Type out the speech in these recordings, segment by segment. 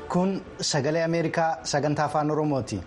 kun sagalee ameerikaa sagantaa afaan oromooti.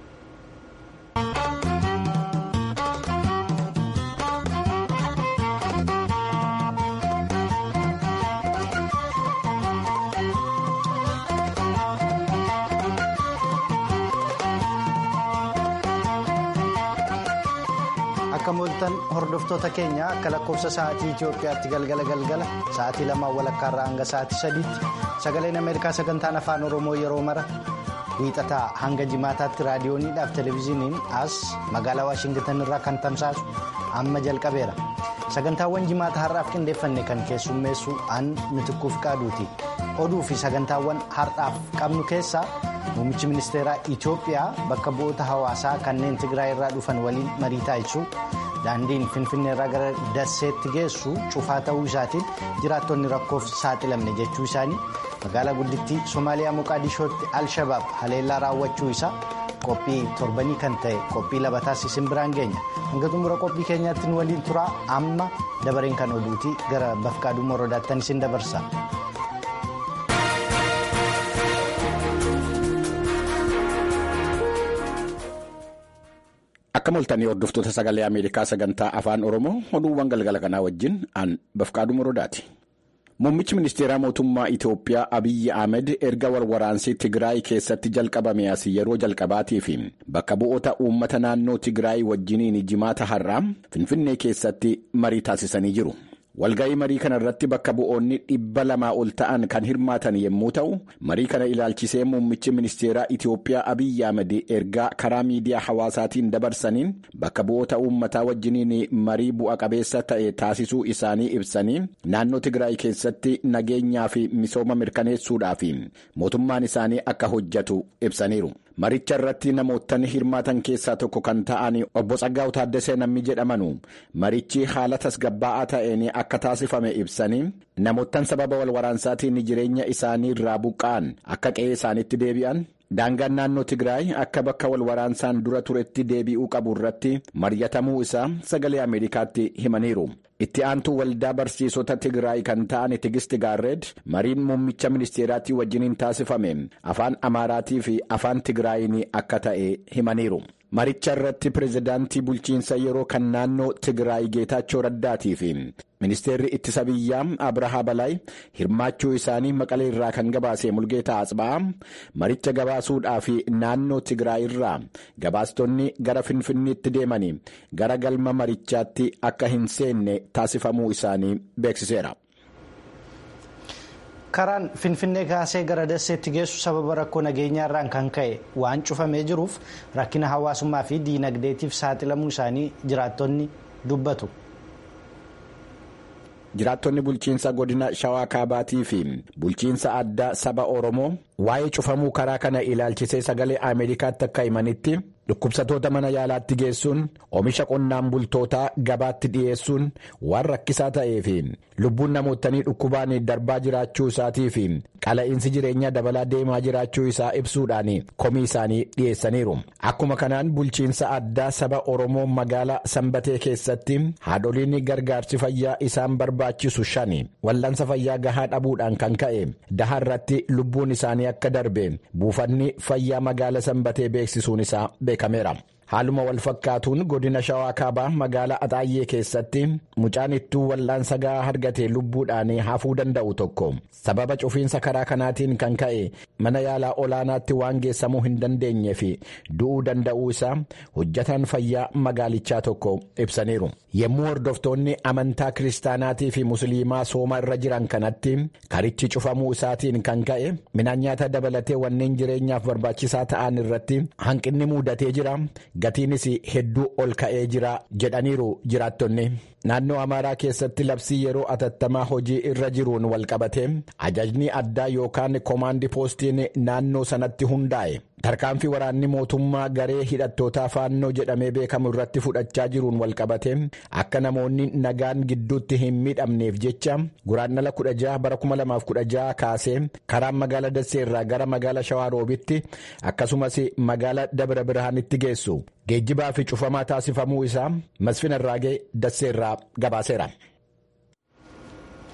akka mooltan hordoftoota keenya akka lakkoofsa sa'aatii Itoophiyaatti galgala galgala sa'aatii lamaan walakkaarraa hanga sa'aatii sadiitti sagaleen ameerikaa sagantaan afaan oromoo yeroo mara wiixataa hanga jimaataatti raadiyooniidhaaf televezyiiniin as magaalaa waashingitan irraa kan tamsaasu amma jalqabeera sagantaawwan jimaata har'aaf qindeeffanne kan keessummeessu an mitikkuuf qaaduuti oduu fi sagantaawwan har'aaf qabnu keessaa. Muummichi ministeeraa Itoophiyaa bakka bu'oota hawaasaa kanneen Tigraay irraa dhufan waliin marii taasisuu daandiin Finfinneerraa gara Dasseetti geessu cufaa ta'uu isaatiin jiraattonni rakkoof saaxilamne jechuu isaanii magaalaa guddittii Somaaliyaa Moqaadishootti Al-Shabaab haleellaa raawwachuu isaa qophii torbanii kan ta'e qophii labataas isin biraan geenya hanga xumura qophii keenyaatti nu waliin turaa amma dabareen kan oduutii gara bafqaaduu morodaattan isin dabarsa. Akka moltanii hordoftoota sagalee Ameerikaa sagantaa afaan Oromoo oduuwwan galgala kanaa wajjin aan bafqaaduu morodaati. Muummichi ministeeraa mootummaa Itoophiyaa Abiyyi Ahmed erga walwaraansii Tigraay keessatti jalqabame as yeroo jalqabaatiif bakka bu'oota uummata naannoo Tigraay wajjiniin jimaata har'aa Finfinnee keessatti marii taasisanii jiru. Walga'ii marii kana irratti bakka bu'oonni dhibba lamaa ol ta'an kan hirmaatan yommuu ta'u marii kana ilaalchisee muummichi ministeeraa Itoophiyaa Abiyyi Ahmed ergaa karaa miidiyaa hawaasaatiin dabarsaniin bakka bu'oota uummataa wajjiniin marii bu'a qabeessa ta'e taasisuu isaanii ibsanii naannoo Tigraay keessatti nageenyaa fi misooma mirkaneessuudhaaf mootummaan isaanii akka hojjetu ibsaniiru. Maricha irratti namootni hirmaatan keessaa tokko kan ta'an obbo Tsaggaa'u Taaddasee namni jedhamanu marichi haala tasgabbaa'aa ta'een akka taasifame ibsanii namoottan sababa walwaraansaatiin jireenya isaanii irraa buqqa'an akka qe'ee isaaniitti deebi'an daangaan naannoo Tigraay akka bakka walwaraansaan dura turetti deebi'uu qabu irratti mari'atamuu isaa sagalee Ameerikaatti himaniiru. itti aantuu waldaa barsiisota Tigraay kan ta'an Tigisti Gaarreed mariin muummicha ministeeraatii wajjiniin taasifame afaan Amaaraatii fi afaan Tigraayin akka ta'e himaniiru. Maricha irratti pirezidaantii bulchiinsa yeroo kan naannoo Tigraay Geetaachoo Raddaatii fi ministeerri ittisa biyyaa Abrahaa Balaay hirmaachuu isaanii maqalee irraa kan gabaase Mulgeetaa Asba'aa maricha gabaasuudhaaf naannoo Tigraay irraa gabaastonni gara Finfinneetti deemanii gara galma marichaatti akka hin seenne taasifamuu isaanii beeksiseera. karaan finfinnee kaasee gara dasseetti geessu sababa rakkoo nageenyaa irraan kan ka'e waan cufamee jiruuf rakkina hawaasummaa fi diinagdeetiif saaxilamuu isaanii jiraattonni dubbatu. jiraattonni bulchiinsa godina shawaa kaabaatii fi bulchiinsa addaa saba oromoo waa'ee cufamuu karaa kana ilaalchisee sagalee ameerikaatti akka himanitti dhukkubsatoota mana yaalaatti geessuun oomisha qonnaan bultootaa gabaatti dhiyeessuun waan rakkisaa ta'ee fi lubbuun namootanii dhukkubaan darbaa jiraachuu isaatii fi qala'iinsi jireenyaa dabalaa deemaa jiraachuu isaa ibsuudhaan komii isaanii dhiyeessaniiru. Akkuma kanaan bulchiinsa addaa saba Oromoo magaalaa Sanbatee keessatti haadholiin gargaarsi fayyaa isaan barbaachisu shani wal'aansa fayyaa gahaa dhabuudhaan kan ka'e daha irratti lubbuun isaanii akka darbe buufanni fayyaa magaalaa Sanbatee beeksisuun isaa beekameera. Haaluma wal fakkaatuun godina shawaa kaabaa magaalaa Axaayyee keessatti mucaan ittuu wal'aansa gahaa argate lubbuudhaan hafuu danda'u tokko sababa cufiinsa karaa kanaatiin kan ka'e mana yaalaa olaanaatti waan geessamuu hin dandeenye fi du'uu danda'uu isaa hojjataan fayyaa magaalichaa tokko ibsaniiru. Yommuu hordoftoonni amantaa kiristaanaatii fi musliimaa sooma irra jiran kanatti karichi cufamuu isaatiin kan ka'e midhaan nyaata dabalatee wanneen jireenyaaf barbaachisaa ta'an irratti hanqinni mudatee jira. Gatiinis hedduu ol ka'ee jira jedhaniiru jiraattonni. Naannoo Amaaraa keessatti labsii yeroo atattamaa hojii irra jiruun walqabate ajajni addaa yookaan koomaandii poostiin naannoo sanatti hundaa'e. Tarkaanfii waraanni mootummaa garee hidhattootaa faannoo jedhamee beekamu irratti fudhachaa jiruun walqabate akka namoonni nagaan gidduutti hin miidhamneef jecha guraandhala 16 bara 2016 kaasee karaan magaala Dasseerraa gara magaala Shawaaroobitti akkasumas magaala Dabra Birhaanitti geessu geejjibaa fi cufamaa taasifamuu isaa Masfin Arraagee Dasseerraa gabaaseera.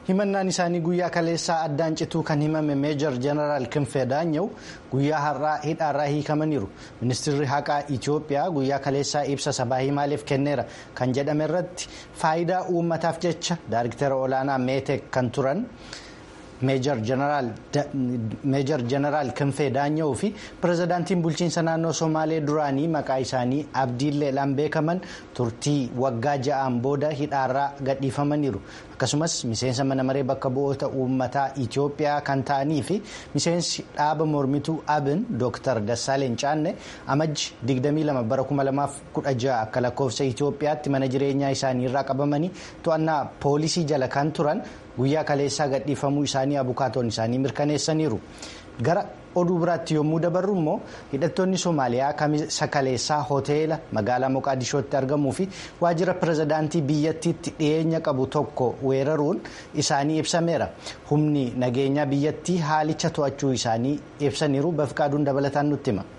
himannaan isaanii guyyaa kaleessaa addaan cituu kan himame meejor jeneraal Kinfee Daanyaw guyyaa har'aa hidhaarraa hiikamaniiru ministeerri haqaa Itoophiyaa guyyaa kaleessaa ibsa sabaa himaaleef kenneera kan jedhame irratti faayidaa uummataaf jecha daariktera olaanaa meetek kan turan. meejor jeneraal Kinfee Daanya'uu fi pirezidaantiin bulchiinsa naannoo Somaalee duraanii maqaa isaanii Abdiilleedhaan beekaman turtii waggaa ja'aan booda hidhaarraa gadhiifamaniiru. Akkasumas miseensa mana maree bakka bu'oota uummataa Itoophiyaa kan ta'anii fi miseensi dhaaba mormituu Abin Dr. Dassaaleen Caanne amajji 22 bara 2016 akka lakkoofsa Itoophiyaatti mana jireenyaa isaanii irraa qabamanii to'annaa poolisii jala kan turan. guyyaa kaleessaa gadhiifamuu isaanii abukaatoon isaanii mirkaneessaniiru gara oduu biraatti yommuu dabarru immoo hidhattoonni soomaaliyaa kamisa kaleessaa hoteela magaalaa moqaadishootti argamuu fi waajjira pirezidaantii biyyattiitti dhiyeenya qabu tokko weeraruun isaanii ibsameera humni nageenyaa biyyattii haalicha to'achuu isaanii ibsaniiru bafqaaduun dabalataan nutti hima.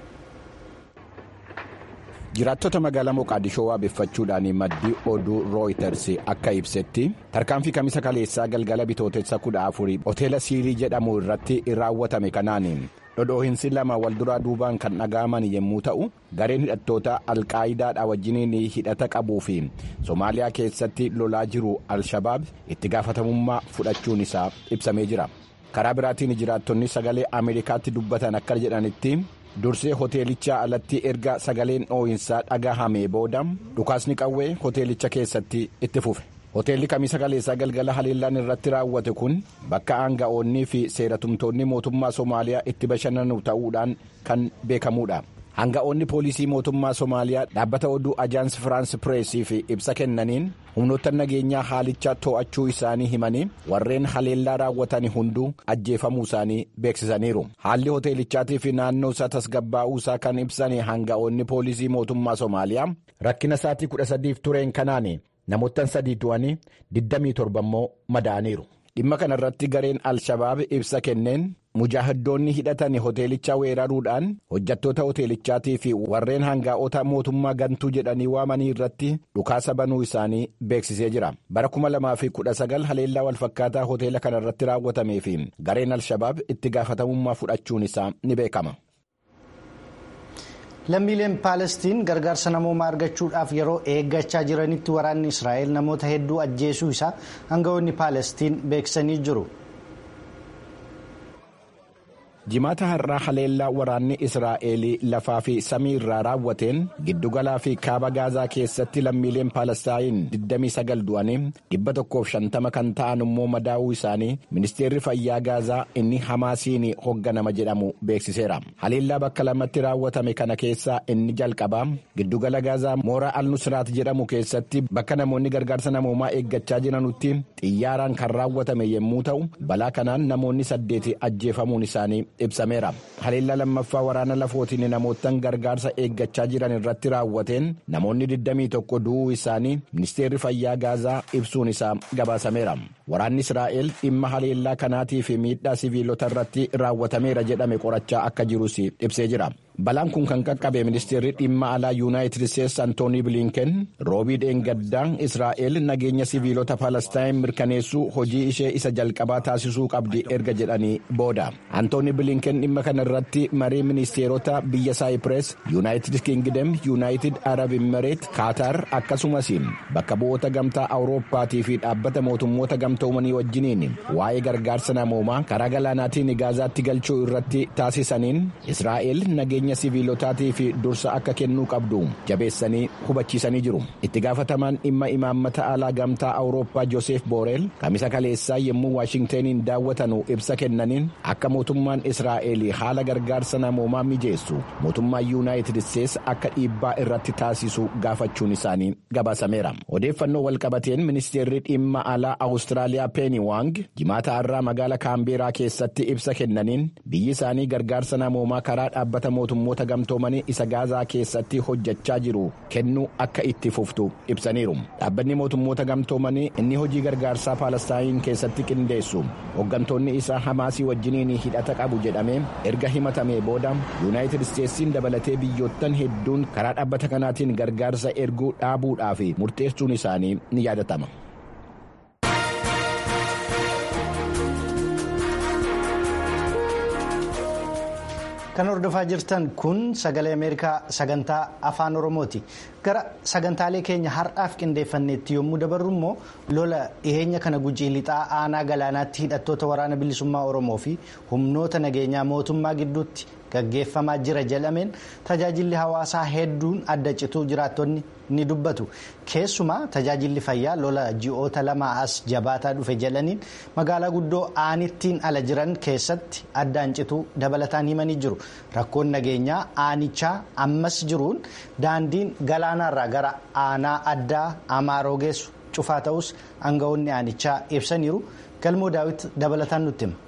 jiraattota magaalaa moqaadishoo waabeffachuudhaan maddii oduu rooyiters akka ibsetti tarkaanfii kamisa kaleessaa galgala bitootessa kudha afurii hoteela siirii jedhamu irratti raawwatame kanaan dhodhoohinsi lama wal duraa duubaan kan dhaga'aman yommuu ta'u gareen hidhattoota alqaayidaadha wajjiniin hidhata qabuu fi soomaaliyaa keessatti lolaa jiru alshabaab itti gaafatamummaa fudhachuun isaa ibsamee jira karaa biraatiin jiraattonni sagalee ameerikaatti dubbatan akka jedhanitti. dursee hoteelichaa alatti erga sagaleen dhoo'insaa dhagahamee booda dhukaasni qawwee hoteelicha keessatti itti fufe hoteelli kamisa kaleessaa galgala haleellaan irratti raawwate kun bakka aanga'oonnii fi seeratumtoonni mootummaa soomaaliyaa itti bashannanu ta'uudhaan kan beekamuudha. Hanga'oonni poolisii mootummaa Somaaliyaa dhaabbata oduu ajaansi Firaans Pireesiif ibsa kennaniin humnoota nageenyaa haalicha to'achuu isaanii himanii warreen haleellaa raawwatan hunduu ajjeefamuu isaanii beeksisaniiru. Haalli hoteelichaatii fi naannoo isaa tasgabbaa'uu isaa kan ibsan hanga'oonni poolisii mootummaa Somaaliyaa rakkina isaatii kudha sadiif tureen kanaan namoota sadii du'anii 27 immoo madaa'aniiru. Dhimma kana irratti gareen Alshabaab ibsa kenneen mujaahidoonni hidhatan hoteelicha weeraruudhaan hojjattoota hoteelichaatii fi warreen hangaa'ota mootummaa gantuu jedhanii waamanii irratti dhukaasa banuu isaanii beeksisee jira. Bara 2019 haleellaa walfakkaataa hoteela kana irratti raawwatamee fi gareen Alshabaab itti gaafatamummaa fudhachuun isaa ni beekama. lammiileen paalestiin gargaarsa namoomaa argachuudhaaf yeroo eeggachaa jiranitti waraanni israa'el namoota hedduu ajjeesuu isaa hanga'oonni paalestiin beeksisanii jiru. jimaata har'aa haleellaa waraanni israa'el lafaa fi samii irraa raawwateen giddugalaa fi kaaba gaazaa keessatti lammiileen paalestaayin 29 du'anii 150 kan ta'an immoo madaa'uu isaanii ministeerri fayyaa gaazaa inni hamaasiin hoogganama jedhamu beeksiseera haleellaa bakka lamatti raawwatame kana keessaa inni jalqabaa giddugala gaazaa mooraa al-nusraat jedhamu keessatti bakka namoonni gargaarsa namoomaa eeggachaa jiranutti xiyyaaraan kan raawwatame yommuu ta'u balaa kanaan namoonni saddeeti ajjeefamuun isaanii ibsameera haleellaa lammaffaa waraana lafootiin namootaan gargaarsa eeggachaa jiran irratti raawwateen namoonni 21 du'uu isaanii ministeerri fayyaa gaazaa ibsuun isaa gabaasameera waraanni israa'el dhimma haleellaa kanaatii fi miidhaa siviilota irratti raawwatameera jedhame qorachaa akka jirus ibsee jira. balaan kun kan qaqqabe ministeerri dhimma alaa yuunaayitid isteetsi antoonii bilinken roobii dheengaddaa israa'el nageenya siviilota paalestaayin mirkaneessuu hojii ishee isa jalqabaa taasisuu qabdi erga jedhanii booda antoonii bilinken dhimma kana irratti marii ministeerota biyya saayipirees yuunaayitid kingdem yuunaayitid arab imireet kaatar akkasumas bakka bu'oota gamtaa awurooppaatii fi dhaabbata mootummoota gamtoomanii wajjiniin waa'ee gargaarsa namoomaa karaa galaanaatiin gaazaatti galchuu irratti taasisaniin israa'el nageenya siviilotaatii fi dursa akka kennuu qabdu jabeessanii hubachiisanii jiru itti gaafatamaan dhimma imaammata alaa gamtaa awurooppaa joosef booreel kamisa kaleessaa yommuu waashingteniin daawwatanu ibsa kennaniin akka mootummaan israa'el haala gargaarsa namoomaa mijeessu mootummaa yuunaayitid isteetsi akka dhiibbaa irratti taasisu gaafachuun isaanii gabaasameera odeeffannoo walqabateen ministeerri dhimma alaa awustiraaliyaa peeni waang jimaata har'aa magaala kaambeeraa keessatti ibsa kennaniin biyyi isaanii gargaarsa namoomaa karaa dhaabbata mootummoota gamtoomanii isa gaazaa keessatti hojjechaa jiru kennuu akka itti fuftu ibsaniiru dhaabbanni mootummoota gamtoomanii inni hojii gargaarsaa paalestaayin keessatti qindeessu hooggantoonni isaa hamaasii wajjiniin hidhata qabu jedhamee erga himatamee booda yuunaayitid isteetsiin dabalatee biyyoottan hedduun karaa dhaabbata kanaatiin gargaarsa erguu dhaabuudhaaf murteessuun isaanii ni yaadatama. Kan hordofaa jirtan kun sagalee Ameerikaa sagantaa afaan Oromooti. Gara sagantaalee keenya har'aaf qindeeffanneetti yommuu dabarru immoo lola dhiyeenya kana gujii lixaa aanaa galaanaatti hidhattoota waraana bilisummaa Oromoo fi humnoota nageenyaa mootummaa gidduutti gaggeeffamaa jira jedhameen tajaajilli hawaasaa hedduun adda cituu jiraattonni ni dubbatu. Keessumaa tajaajilli fayyaa lola ji'oota lama as jabaataa dhufe jedhaniin magaalaa guddoo aanittiin ala jiran keessatti addaan cituu dabalataan himanii jiru. Rakkoon nageenyaa aanichaa ammas jiruun daandiin galaanaarraa gara aanaa addaa amaaroo geessu cufaa ta'us aangawoonni aanichaa ibsaniiru. Galmoo daawit dabalataan nutti hima.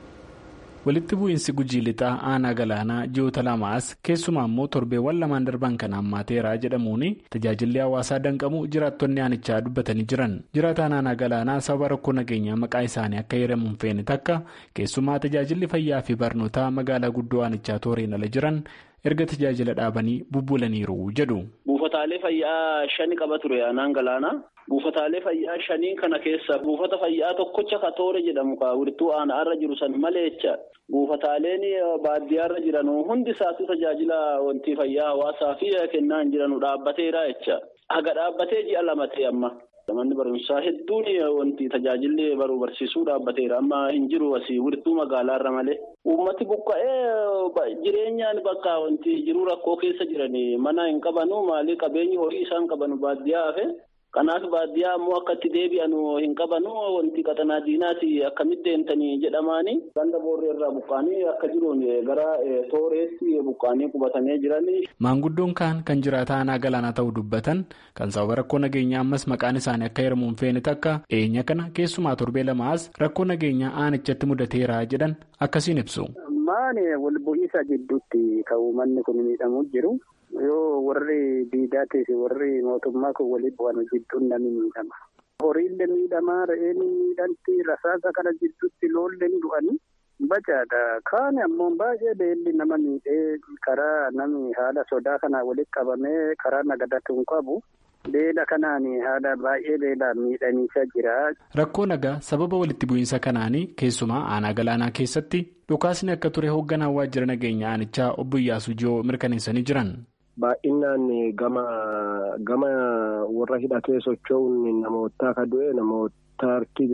walitti bu'iinsi gujii lixaa aanaa galaanaa ji'oota lamaas keessumaa immoo torbeewwan lamaan darban kan hammaateera jedhamuun tajaajilli hawaasaa danqamu jiraattonni aanichaa dubbatanii jiran jiraataan aanaa galaanaa sababa rakkoo nageenyaa maqaa isaanii akka heeramuun feene takka keessumaa tajaajilli fayyaa fi barnootaa magaalaa guddoo aanichaa tooreen ala jiran erga tajaajila dhaabanii bubbulaniiru jedhu. buufataalee fayyaa shani qaba ture aanaan galaanaa. buufataalee fayyaa shanii kana keessa buufata fayyaa tokkocha ka toore jedhamu ka wiirtuu aanaarra jiru san maleecha buufataaleen baadiyyaarra jiran hundi isaatu tajaajila wanti fayyaa hawaasaa fi kennaa hin jiranu dhaabbateera jecha haga dhaabbatee ji'a lama ta'e amma. manni barumsaa hedduun wanti tajaajilli baruu barsiisuu dhaabbateera amma hin jiru asii wiirtuu magaalaarra malee. Uummati buqqa'ee jireenyaan bakka wanti jiruu rakkoo keessa jiranii mana hin qabanu maalii qabeenyi horii isaan qabanu baadiyyaa hafe. Kanaaf baadiyyaa ammoo akka itti deebi'an hin qabanu wanti qaxanaa diinaati akkamitti deemtanii jedhamaanii ganda boorree irraa buqqaanii akka jiruun gara tooreetti buqqaanii qubatanii jiranii. Maanguddoon kaan kan jiraata aanaa galaanaa ta'uu dubbatan kan sababa rakkoo nageenyaa ammas maqaan isaanii akka heeramuun feene takka dhiyeenya kana keessumaa torbee lamaas rakkoo nageenyaa aanichatti mudateera jedhan akkasiin ibsu. Maani wal bu'iinsa gidduutti kan uummanni kun miidhamuu jiru. yoo warri diidaatii fi warri mootummaa kun waliin bu'an jidduun namni miidhama. Horiillee miidhamaa re'een miidhamti rasaasa kana jidduutti loolleen du'anii bacaadha. Kaan ammoo baay'ee beelli nama miidhee karaa namni haala sodaa kanaa walitti qabamee karaa nagadatu hin qabu. Beela kanaan haala baay'ee beelaan miidhamiisaa jira. Rakkoo nagaa sababa walitti bu'iinsa kanaanii keessumaa aanaa galaanaa keessatti dhukaasni akka ture hoogganaan waajjira nageenya aanichaa obbo Iyyaasuu Jiyoo mirkaneessanii jiran. Baay'inaan gama gama warra hidhatee socho'uun namoota akka du'e namoota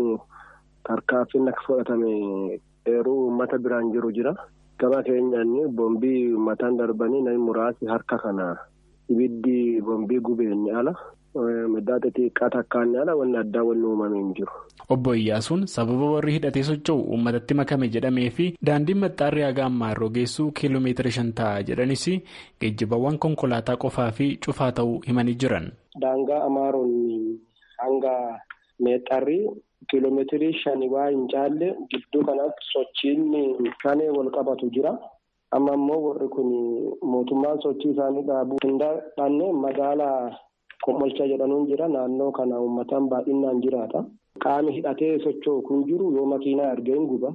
tarkaanfiin akka fudhatame eeruu uummata biraan jiru jira. Gama keenyaan boombii uummataan darbanii namni muraasni harka kana ibiddi boombii gubeen ala. Midhaa xixiqqaa takkaan ala wanni addaa wanni uumame hin jiru. Obbo Iyyaasuun sababa warri hidhatee socho'u uummatatti makame jedhamee fi daandiin maxxaarri haga ammaa irra geessu kiiloomeetira shan ta'a jedhanis geejjibawwan konkolaataa qofaa fi cufaa ta'uu himanii jiran. Daangaa Amaaroon hanga meexxarri kiiloomeetirii shani waa hin caalle gidduu kanatti sochiin shanee wal qabatu jira. Amma immoo warri kun mootummaan sochii isaanii dhaabuu hin dandeenye magaalaa. Komolcha jedhamuun jira naannoo kana uummataan baay'inaan jiraata. Qaami hidhatee socho'u kun jiru yoo makiinaa argee hin guba.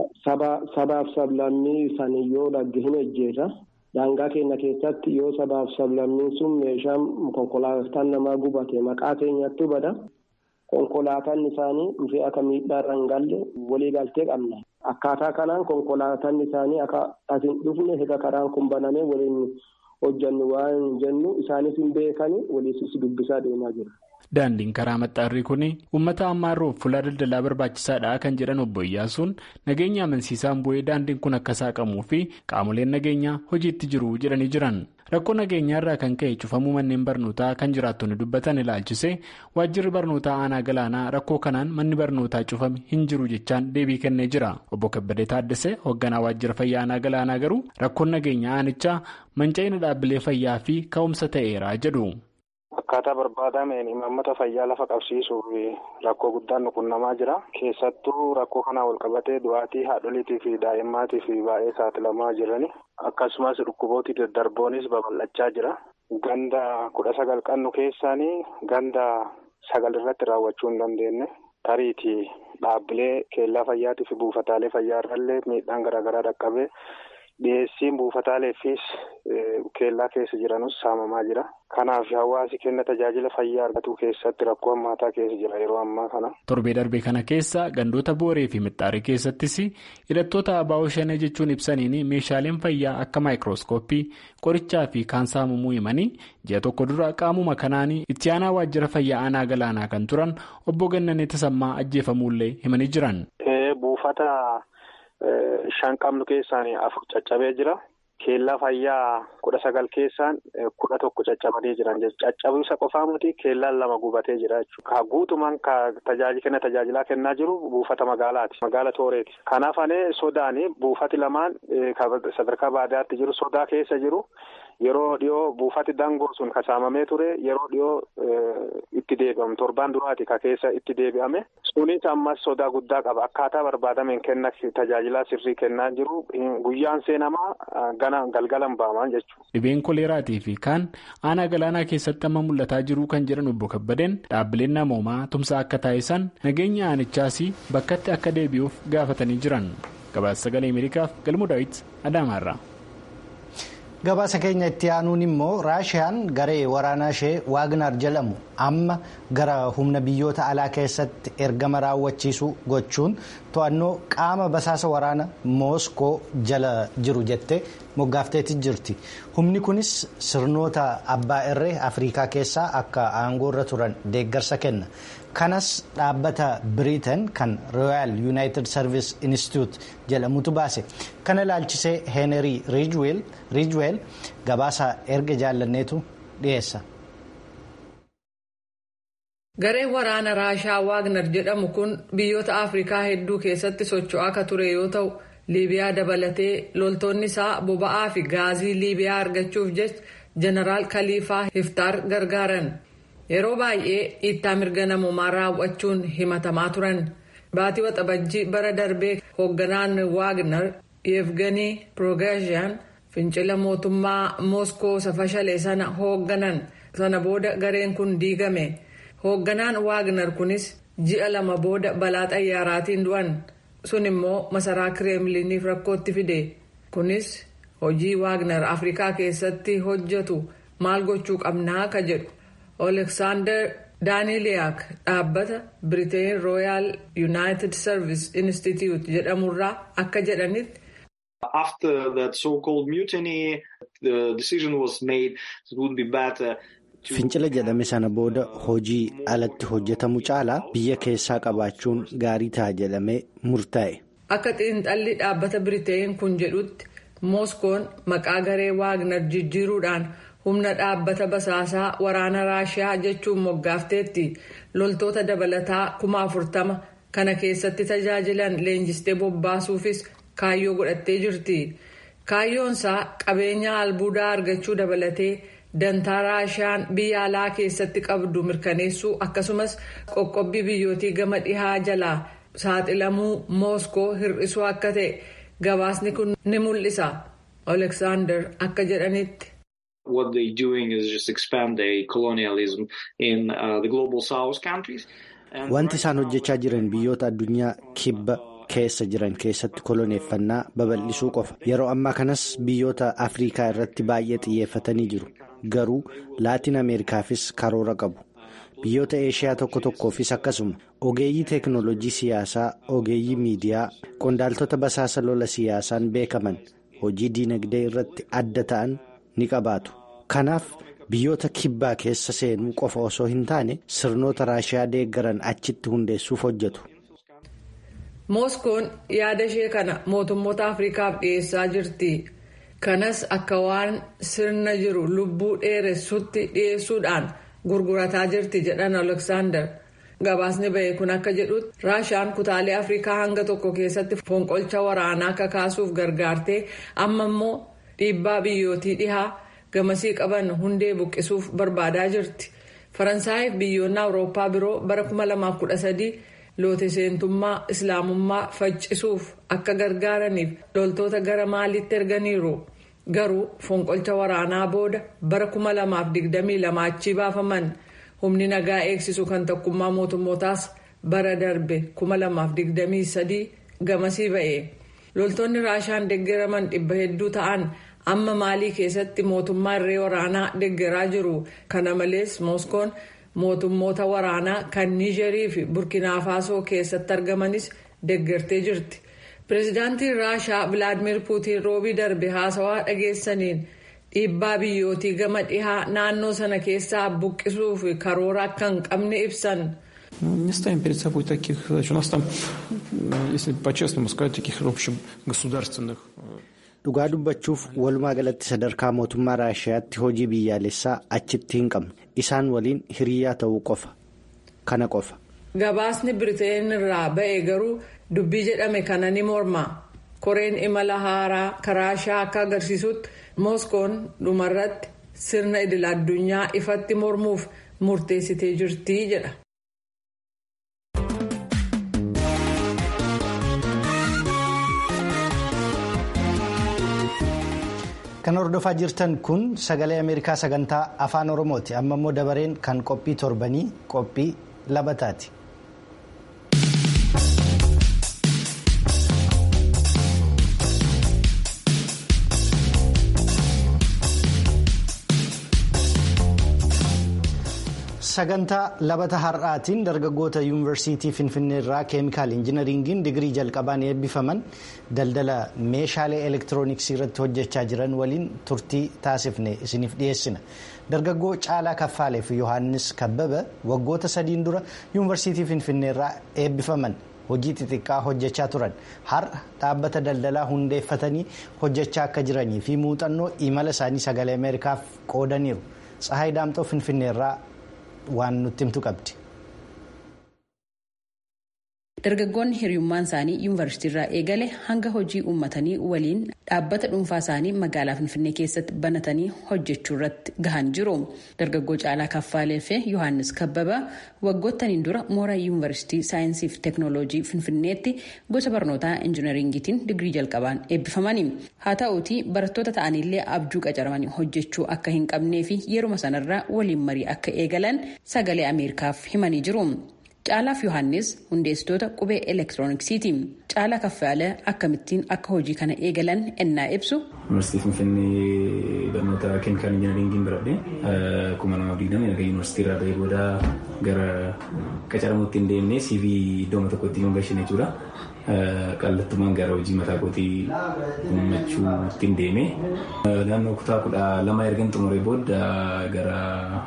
Sabaaf sablammii sanii yoo dhagge hin ejjeeta. Daangaa keenya keessatti yoo sabaaf sablammiin sun meeshaan konkolaataan namaa gubate maqaa keenyatti bada. Konkolaataan isaanii dhufee akka miidhaarra hin galle walii galtee qabna. Akkaataa kanaan konkolaataan isaanii akka as hin dhufne egaa karaan kun banamee waliin. hojjannu waan jennu isaanis hin beekani waliisis dubbisaa deemaa jira. Daandiin karaa maxxaarrii kun uummata ammaarroof fuula daldalaa barbaachisaadha kan jedhan obbo Iyyaasuun nageenya amansiisaan bu'ee daandiin kun akka saaqamuu fi qaamoleen nageenyaa hojiitti jiru jedhanii jiran. Rakkoo nageenyaa irraa kan ka'e cufamuu manneen barnootaa kan jiraattonni dubbatan ilaalchise waajjirri barnootaa aanaa galaanaa rakkoo kanaan manni barnootaa cufame hin jiru jechaan deebii kennee jira. Obbo Kabbadee Taaddasee hoogganaa waajjira fayyaa aanaa galaanaa garuu rakkoon nageenyaa aanichaa manca'ina dhaabbilee fayyaa fi ka'umsa ta'eera jedhu. Akkaataa barbaadameen imaammata fayyaa lafa qabsiisuuf rakkoo guddaan nuqunnamaa jira. Keessattuu rakkoo kanaan wal qabatee du'aatii haadholiitii fi daa'immaatiif baay'ee saaxilamaa jirani. Akkasumas dhukkubooti daddarboonis babal'achaa jira. Ganda kudha sagal qabnu keessaanii ganda sagal irratti raawwachuu hin dandeenye. Tariitii dhaabbilee keellaa fayyaatii fi buufataalee fayyaa irrallee miidhaan garaagaraa dhaqqabee dhiyeessiin buufataaleefis keellaa keessa jiranus saamamaa jira. Kanaaf hawaasi kenna tajaajila fayyaa argatu keessatti rakkoo hammaataa keessa jira yeroo ammaa kana. Torbee darbee kana keessa gandoota booree fi mixxaarii keessattis hidhattoota abaa'oo shanee jechuun ibsaniin meeshaaleen fayyaa akka maayikirooskooppii qorichaa fi kaan saamamuu himanii ji'a tokko dura qaamuma kanaan itti aanaa waajjira fayyaa aanaa galaanaa kan turan obbo Gannanee Tasammaa ajjeefamuullee himanii jiran. Buufata shan qabnu keessaan afur caccabee jira. Keellaa fayyaa kudha sagal keessaan kudha tokko caccabanii jiran caccabuu isa qofaa miti keellaan lama gubatee jira jechuudha. Guutumaan tajaajila tajaajilaa kennaa jiru buufata magaalaati. Magaala Tooreeti. Kanaaf anee sodaani buufati lamaan sadarkaa baadiyyaatti jiru sodaa keessa jiru. Yeroo dhiyoo buufati dangoo sun kasaamamee ture yeroo dhiyoo itti deebi'amu torbaan duraati ka keessa itti deebi'ame sunis ammas sodaa guddaa qaba akkaataa barbaadameen kenna tajaajilaa sirrii kennaa jiru guyyaan seenamaa gana galgalan ba'aman jechuudha. Dhibeen koleeraatii fi kaan aanaa galaanaa keessatti amma mul'ataa jiru kan jedhan obbo Kabbadeen dhaabbileen namoomaa tumsa akka taasisan nageenya aanichaas bakkatti akka deebi'uuf gaafatanii jiran gabaasa sagalee ameerikaaf galmoo daawit adaamaarraa. gabaasa keenya itti aanuun immoo raashiyaan garee waraanaa ishee waagnar jedhamu amma gara humna biyyoota alaa keessatti ergama raawwachiisu gochuun to'annoo qaama basaasa waraana mooskoo jala jiru jettee moggaafteetti jirti humni kunis sirnoota abbaa irree afrikaa keessaa akka aangoorra turan deeggarsa kenna kanas dhaabbata biriitan kan rooyaal yuunaayitid sarviis inistituut jedhamutu baase kana ilaalchisee heenerii riijweel gabaasa erga jaallanneetu dhiyeessa. gareen waraana raashaa waagnar jedhamu kun biyyoota afrikaa hedduu keessatti socho'aa akka ture yoo ta'u liibiyaa dabalatee loltoonni isaa boba'aa fi gaazii liibiyaa argachuuf jecha jeneraal kaliifaa hiftaar gargaaran. yeroo baay'ee dhiittaa mirga namoomaa raawwachuun himatamaa turan baatii waxabajjii bara darbee hoogganaan waagnar yevganii piroogaaziyaan fincila mootummaa mooskoo safashalee sana hoogganan sana booda gareen kun diigame hoogganaan waagnar kunis ji'a lama booda balaa xayyaaraatiin du'an sun immoo masaraa kireemliniif rakkootti fide kunis hojii waagnar afrikaa keessatti hojjetu maal gochuu qabnaa ka jedhu. Oleksaandar Daaniiliyaak dhaabbata Biriteen Rooyaal Yuunaayitid Sarviis Inistituut jedhamurraa akka jedhanitti. After that so-called mutiny, the decision was made it would be better. Fincila jedhame sana booda hojii alatti hojjetamu caalaa biyya keessaa qabaachuun gaarii ta'a jedhamee murtaa'e. Akka xiinxalli dhaabbata Biriteen kun jedhutti Mooskoon maqaa garee Waagnar jijjiiruudhaan. humna dhaabbata basaasaa waraana raashiyaa jechuun moggaafteetti loltoota dabalataa kuma afurtama kana keessatti tajaajilan leenjistee bobbaasuufis kaayyoo godhattee jirti kaayyoonsaa qabeenya albuudaa argachuu dabalatee dantaa raashiyaan biyya alaa keessatti qabdu mirkaneessuu akkasumas qoqqobbii biyyootii gama dhihaa jalaa saaxilamuu mooskoo hir'isuu akka ta'e gabaasni kun ni mul'isa oleksaandar akka jedhanitti. What they're doing is just expand the colonialism in uh, the global south countries. Wanti isaan hojjechaa jiran biyyoota addunyaa kibba keessa jiran keessatti koloneeffannaa babal'isuu qofa. Yeroo ammaa kanas biyyoota Afrikaa irratti baay'ee xiyyeeffatanii jiru. Garuu Laatiin Ameerikaafis karoora qabu. Biyyoota Eeshiyaa tokko tokkoofis akkasuma ogeeyyii teeknooloojii siyaasaa, ogeeyyii miidiyaa, qondaaltota basaasa lola siyaasaan beekaman hojii diinagdee irratti adda ta'an. ni qabaatu kanaaf biyyoota kibbaa keessa seenuu qofa osoo hin taane sirnoota raashiyaa deeggaran achitti hundeessuuf hojjetu. mooskoon yaada ishee kana mootummoota afrikaaf dhiyeessaa jirti kanas akka waan sirna jiru lubbuu dheeressutti dhiyeessuudhaan gurgurataa jirti jedhan aleksaandar gabaasni ba'e kun akka jedhutti raashiyaan kutaalee afrikaa hanga tokko keessatti fonqolcha waraanaa kakaasuuf gargaartee amma immoo. dhiibbaa biyyootii dhihaa gamasii qaban hundee buqqisuuf barbaadaa jirti faransaayif biyyoonni awurooppaa biroo bara 2013 loote seentummaa islaamummaa faccisuuf akka gargaaraniif loltoota gara maaliitti erganiiru garuu fonqolcha waraanaa booda bara 2022 achii baafaman humni nagaa eegsisu kan tokkummaa mootummootaas bara darbe 2023 gamasii ba'e loltoonni raashaan deeggaraman dhibba hedduu ta'an amma maalii keessatti mootummaa irree waraanaa deeggaraa jiru kana malees mooskoon mootummoota waraanaa kan niijerii fi burkinaafasoo keessatti argamanis deeggartee jirti pireezidaantiin raashaa vilaadimir puutiin roobii darbe haasawaa dhageessaniin dhiibbaa biyyootii gama dhihaa naannoo sana keessaa buqqisuuf karoora akka hin qabne ibsan. Не ставим перед собой таких задач. У нас там, если по-честному сказать, таких, в общем, государственных... Dhugaa dubbachuuf walumaa galatti sadarkaa mootummaa Raashiyaatti hojii biyyaalessaa achitti hin qabnu. Isaan waliin hiriyaa ta'uu qofa. Kana qofa. Gabaasni Biriteen irraa ba'e garuu dubbii jedhame kana ni morma. Koreen imala haaraa Raashaa akka agarsiisutti Mooskoon dhumarratti sirna idil addunyaa ifatti mormuuf murteessitee jirti jedha. Kan hordofaa jirtan kun sagalee Ameerikaa sagantaa afaan Oromooti. Amma immoo dabareen kan qophii torbanii qophii labataati. Sagantaa labata har'aatiin dargaggoota yuunivarsiitii Finfinnee irraa keemikaal injinariingiin digirii jalqabaan eebbifaman daldala meeshaalee elektirooniksii irratti hojjechaa jiran waliin turtii taasifne isiniif dhiyeessina. Dargaggoo Caalaa Kaffaalee fi Yohaannis Kabbaba waggoota sadiin dura yuunivarsiitii Finfinnee irraa eebbifaman hojii xixiqqaa hojjechaa turan. Har'a dhaabbata daldalaa hundeeffatanii hojjechaa akka jiranii fi muuxannoo imala isaanii sagalee Ameerikaaf qoodaniiru. Tsahaay Daamxoo Finfinnee irraa waan nutti himtu qabdi. Dargaggoonni hiriyummaan isaanii yuunivarsiitii irraa eegale hanga hojii uummatanii waliin dhaabbata dhuunfaa isaanii magaalaa Finfinnee keessatti banatanii hojjechuu irratti gahan jiru. Dargaggoo Caalaa Kaffaalee fi Yohaannis Kabbaba waggootaniin dura mooraa yuunivarsiitii saayinsii fi teeknooloojii Finfinneetti gosa barnootaa injinariingiitiin digirii jalqabaan eebbifamani. Haa ta'uutii barattoota ta'anillee abjuu qacaramanii hojjechuu akka hin qabnee fi yeruma sanarraa waliin marii akka eegalan sagalee Ameerikaaf himanii jiru. Caalaaf Yohaannis hundeessitoota qubee elektirooniksiiti. Caalaa Kaffaalee akkamittiin akka hojii kana eegalan ennaa ibsu. Yuunivarsiitii Finfinnee barnoota keemikaal injinaringiin baradhee kuma nama digdama erga yuunivarsiitii irraa bahee booda gara qacaramuutti hin deemnee CV iddoo tokkotti hin galchine jechuudha. Qallattumaan gara hojii mataa kootii uummachuutti hin deeme. Naannoo kutaa kudha lama erga xumuree booda gara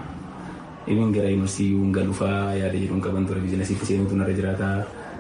Ibin gara yuunivarsiitii galuufaa yaada jedhuun qaban ture biizinasiitti seenuutu narra jiraataa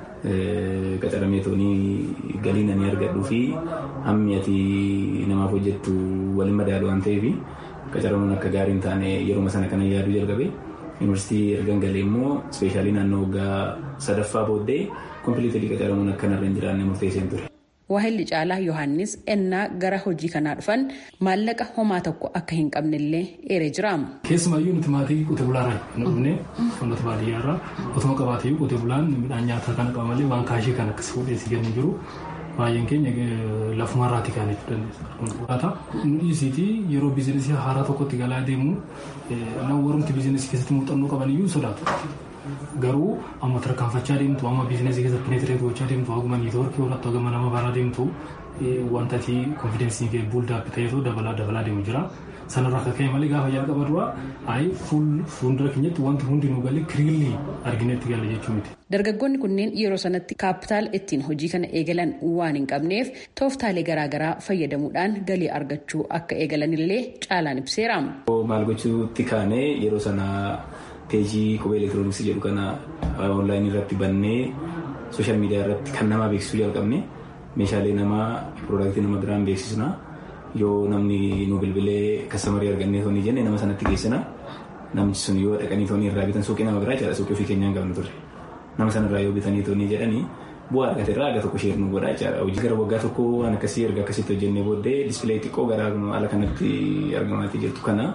qacaramee toonii galii nani argadhuu fi hammi ati namaaf hojjettu waliin madaalu waan ta'eef qacaramuun akka gaarii hin taane yeruma sana kana yaaduu jalqabe yuunivarsiitii ergan galee immoo ispeeshaalii naannoo waggaa sadaffaa booddee kompiliitilii qacaramuun akka narra hin jiraanne murteesseen ture. Waahilli Caalaa Yohaannis ennaa gara hojii kanaa dhufan maallaqa homaa tokko akka hin qabnellee eeree jira. Keessumaayyuu nuti maatii qotee bulaarraa hin dhufne ummata baadiyyaarraa otuma qabaatee qotee bulaan midhaan nyaataa kana qaba malee waan kaashii kan akkas fuudhee si kennu jiru. Baay'een keenya lafumarraati kan jechuu dandeessa. Nu dhiisiiti yeroo biizinesii haaraa tokkotti galaa deemu warrumti biizinesii keessatti muuxannoo qaban iyyuu sodaatu. Garuu amma tarkaanfachaa deemtu amma biizinesii keessatti peneetireet gochaa deemtu haguma niitoorkii horattu haguma nama baraa deemtu wanta ati konfidensii kee buuldaappi ta'eetu dabalaa dabalaa deemu jira. Sanarraa akka ka'e malee gaafa jalqaba dura ayi fuuldura keenyatti wanti hundi nu galee kiriilii arginetti gala jechuu miti. Dargaggoonni kunneen yeroo sanatti kaapitaala ittiin hojii kana eegalan waan hin qabneef tooftaalee garaagaraa fayyadamuudhaan galii argachuu akka eegalanillee caalaan ibseera. Maal gochuutti kaanee yeroo sana peejii qubee elektirooniksii jedhu kana onlaayinii irratti bannee sooshaal miidiyaa irratti kan namaa beeksisuu jalqabne meeshaalee namaa piroodaaktii nama biraan beeksisna yoo namni nu bilbilee kastamarii argannee toonii jenne nama sanatti geessina namni sun yoo dhaqanii toonii irraa bitan suuqii nama biraa jechaadha suuqii ofii keenyaan qabnu ture nama sanarraa yoo bitanii toonii jedhanii bu'aa argate irraa aga tokko sheer nu godha jechaadha hojii gara waggaa tokko waan akkasii erga akkasitti hojjennee booddee dispilee xiqqoo gara ala kanatti argamaatii jirtu kana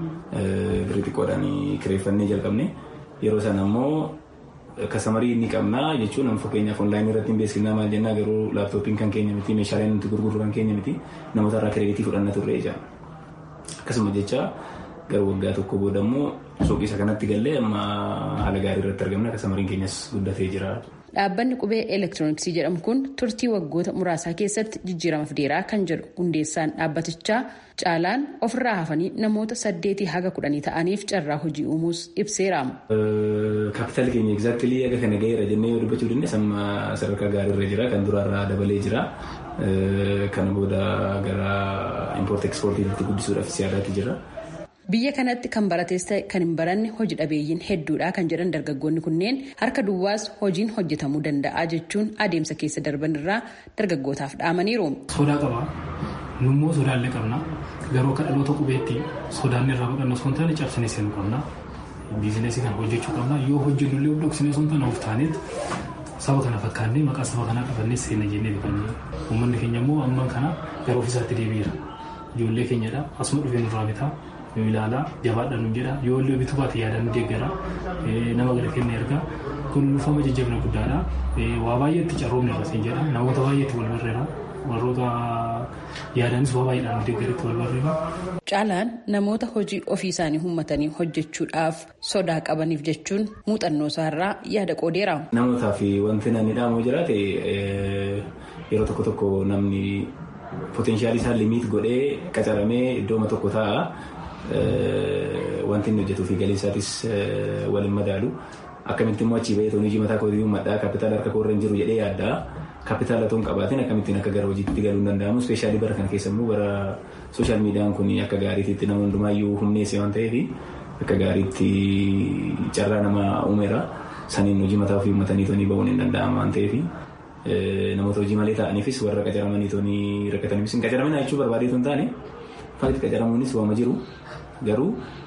birrii xiqqoodhaan kireeffannee jalqabne yeroo sana ammoo kastamarii ni qabna jechuun amma fakkeenyaaf onlaayinii irratti hin beeksifnaa maal jennaa garuu laaptooppiin kan keenya miti meeshaaleen nuti gurgurru kan keenya miti namoota irraa kireeditii fudhanna turre jecha akkasuma jecha gara waggaa tokko booda immoo suuqii isa kanatti gallee amma haala gaarii irratti argamna kastamariin keenyas guddatee jira. dhaabbanni qubee elektirooniksii jedhamu kun turtii waggoota muraasaa keessatti jijjiirama fideeraa kan jedhu hundeessaan dhaabbatichaa caalaan ofirraa hafanii namoota saddeetii haga kudhanii ta'aniif carraa hojii uumuus ibseera. Kaapitaali keenya egzaaktilii aga kana ga'eera jennee yoo dubbachuu dandeenya amma sadarkaa gaariirra jira kan duraarraa dabalee jira kana booda gara impoort ekspoortiitti guddisuudhaaf siyaadaatti jira. Biyya kanatti kan barates ta'e kan hin baranne hojii dhabeeyyiin hedduudha kan jedhan dargaggoonni kunneen harka duwwaas hojiin hojjetamuu danda'a jechuun adeemsa keessa darban irraa dargaggootaaf dhaamaniiru. Sodaa qaba. Nummoo sodaallee qabna. Garuu akka dhaloota qubeetti sodaan irraa baqanna osoo hin taane cabsinee seenuu qabna. Biizineesii kana hojjechuu qabna. Yoo hojjennullee dhoksinee osoo hin taane of taaneet saba kana fakkaannee maqaa saba kanaa qabannee seena jennee bifannee. Uummanni keenya immoo amman kana gara ofiisaatti deebi'eera. Ijoollee keenyadha. Asuma dhufee nurraa bitaa. yoo ilaalaa jabaadha nu jedha yoo illee bituu baate yaada nu deeggara nama gada kennee erga kun lufama jajjabina guddaadha waa baay'eetti carroomne irratti jedha namoota baay'eetti wal barreera warroota yaadanis waa baay'eedhaan nu deeggaritti wal barreera. Caalaan namoota hojii ofii isaanii uummatanii hojjechuudhaaf sodaa qabaniif jechuun muuxannoo isaarraa yaada qoodeera. Namootaaf wanti namni dhaamu jiraate yeroo tokko tokko namni poteenshaalii isaa limiit godhee qacaramee iddooma tokko taa'a. wanti inni hojjetuu fi galii isaatis waliin madaalu akkamitti immoo achii bahee hojii mataa kootii maddaa kaapitaala harka koorra hin jiru jedhee yaaddaa kaapitaala otoo hin qabaatiin akkamittiin akka gara hojiitti galuu hin danda'amu ispeeshaalii bara kana keessa immoo bara sooshaal miidiyaan kun akka gaariitti nama hundumaayyuu humneesse waan ta'eef akka gaariitti carraa nama uumeera saniin hojii mataa ofii uummatanii toonii bahuun hin danda'amu waan ta'eef namoota hojii malee ta'aniifis warra qacaramanii toonii rakkataniifis hin qacaraminaa jechuu barbaadeetu hin taane fakkii qacaramuunis waama jiru garuu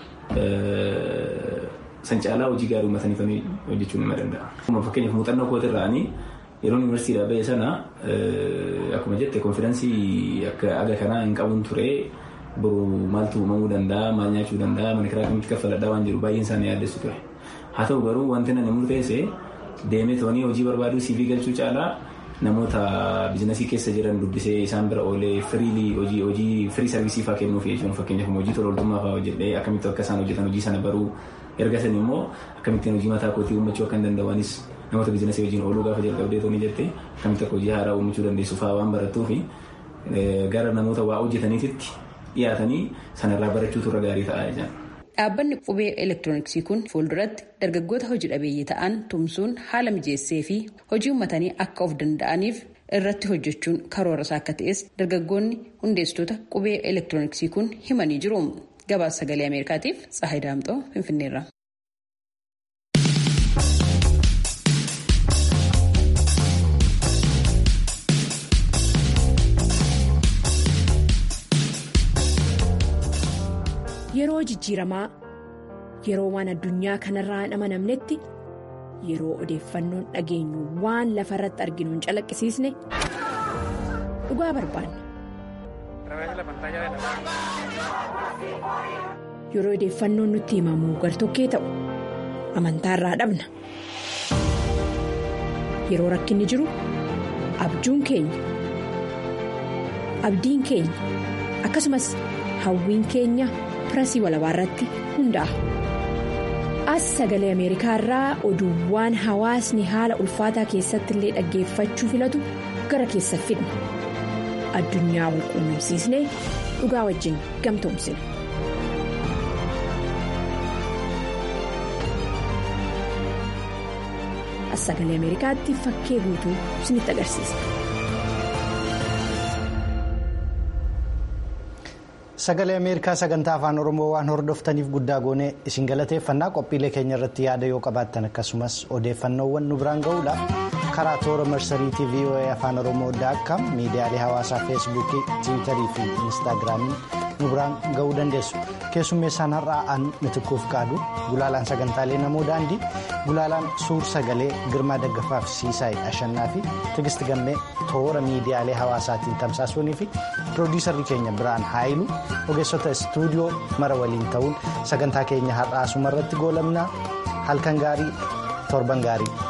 san caalaa hojii gaarii uummatanii hojjechuun nima danda'a. Fakkeenyaaf muuxannoo kooti irraanii yeroo yuunivarsiitiidhaa bahe sana akkuma jette konfidaansii akka aga kanaa hin qabuun ture boru maaltu uumamuu danda'a maal nyaachuu danda'a mana kiraa kamitti kaffaladhaa waan jiru baay'een isaanii yaaddessu ture. Haa ta'u garuu wanti nan murteesse deemee toonii hojii barbaaduu CV galchuu caalaa namoota biizinasii keessa jiran dubbisee isaan bira oolee firiilii hojii hojii firii sarvisii fa'aa kennuuf jechuun fakkeenyaaf hojii tola ooltummaa fa'aa hojjedhee akkamitti akka isaan hojjetan hojii sana baruu erga sanii immoo akkamittiin hojii mataa kootii uummachuu akka hin danda'anis namoota biizinasii wajjin ooluu gaafa jalqabdee toonii jettee akkamitti akka hojii haaraa uumachuu dandeessu fa'aa waan barattuu fi gara namoota waa hojjetaniititti dhiyaatanii sanarraa barachuutu irra gaarii ta'a jedhan. Dhaabbanni qubee elektirooniksii kun fuulduratti dargaggoota hojii dhabeeyyii ta'an tumsuun haala mijeessee fi hojii uummatanii akka of danda'aniif irratti hojjechuun karoora isaa akka ta'es dargaggoonni hundeessitoota qubee elektirooniksii kun himanii jiru. Gabaasa sagalee Ameerikaatiif Tsahayi Daamxoo Finfinneerra. Yeroo jijjiiramaa yeroo waan addunyaa kanarraa hin amanamnetti yeroo odeeffannoon dhageenyu waan lafa irratti arginu hin calaqqisiisne dhugaa barbaanna. Yeroo odeeffannoon nutti himamu gartokkee ta'u amantaarraa dhabna. Yeroo rakkinni jiru abjuun keenya abdiin keenya akkasumas hawwiin keenya. pirasii walabaa irratti hundaa'a. As sagalee Ameerikaa irraa oduuwwan hawaasni haala ulfaataa keessatti illee dhaggeeffachuu filatu gara keessa fidna. Addunyaa wal quunnamsiisnee dhugaa wajjin gamtoomsina. As sagalee Ameerikaatti fakkee guutuu isinitti agarsiisa. Sagalee Ameerikaa sagantaa afaan Oromoo waan hordoftaniif guddaa goonee isin galateeffannaa qophiilee keenya irratti yaada yoo qabaattan akkasumas odeeffannoowwan nu biraan ga'uudhaaf karaa toora marsariitii VOA afaan Oromoo daakam miidiyaalee hawaasaa feesbuukii tiwiitarii fi inistaagiraamii nu biraan ga'uu dandeessu. Keessummeessaan har'aa an mitikkuuf qaadu gulaalaan sagantaalee namoo daandii gulaalaan suur sagalee girmaa daggafaaf siisaay ashannaa fi tigisti gammee toora miidiyaalee hawaasaatiin tamsaasuunii fi piroodiisarri keenya biraan haayilu ogeessota istuudiyoo mara waliin ta'uun sagantaa keenya har'aa asumarratti goolabnaa halkan gaarii torban gaarii.